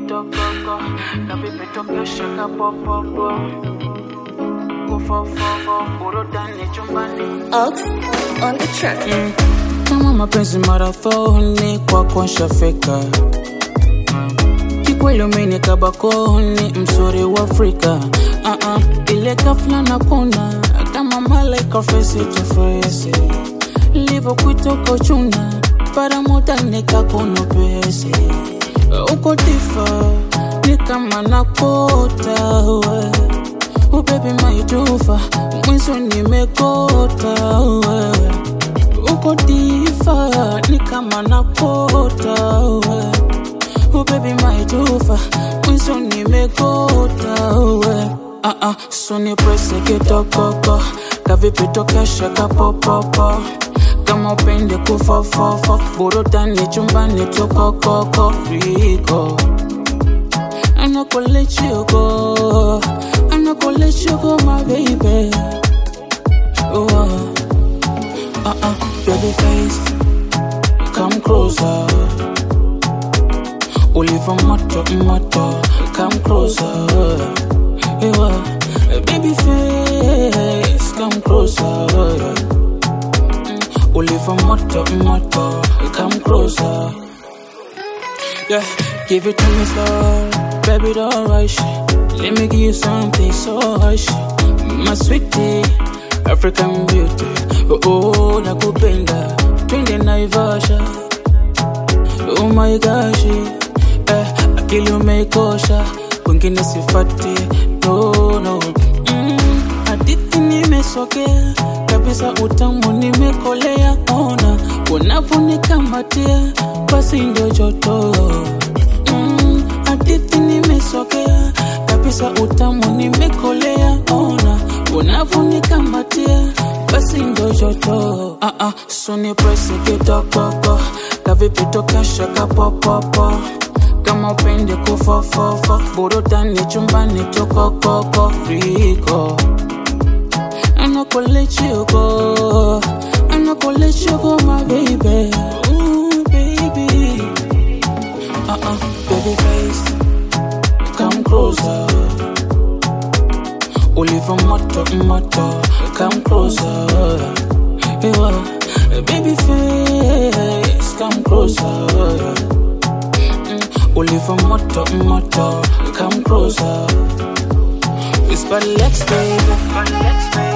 kitokoko kapipitokesha kapopopo kufofofo burudani chumbani Ox on the track. kama mapenzi marathoni kwako nshafika kikweli umenikaba koni msuri wa afrika uh-uh. ile kafla na kona kama malaika fesi tofesi livokwitoko chuna paramuta nikakono pesi uko difa ni kama nakota we ubebi maitufa mwizo nimekota wewe uko difa ni kama nakota we ubebi maitufa mwizo nimekota we uh -uh, suni prese kitokoko kavipitokesha kapopopo kama upende kufofofo burudani chumbani tukokoko riko I'm not gonna let you go. I'm not gonna let you go, my baby. Oh, uh, uh, baby face, come closer. Olive moto moto, come closer. Yeah, uh, baby face, come closer. Mm, Olive moto moto, come closer. Yeah, give it to me slow, baby, don't rush. Let me give you something so hush, my sweetie, African beauty. Oh, oh nakupenda, twende Naivasha. Oh my gosh, eh, akili umeikosha, wengine sifati, no no. Mm, hadithi nimesokea kabisa, utamu nimekolea, ona unaponikamatia, basi ndio joto mm, hadithi nimesokea kabisa, utamu nimekolea, ona unaponikamatia, basi ndio joto uh -uh, suni presi kitokoko kavipitokesha kapopopo kama upende kufofofo burudani chumbani tukokoko riko I'm not gonna let you go. I'm not gonna let you go, my baby. Ooh, baby. Uh-uh, baby face. Come closer. Olive moto, moto. Come closer. Yeah, uh, baby face. Come closer. Mm, Olive moto, moto. Come closer. Whisper, let's baby. Let's baby.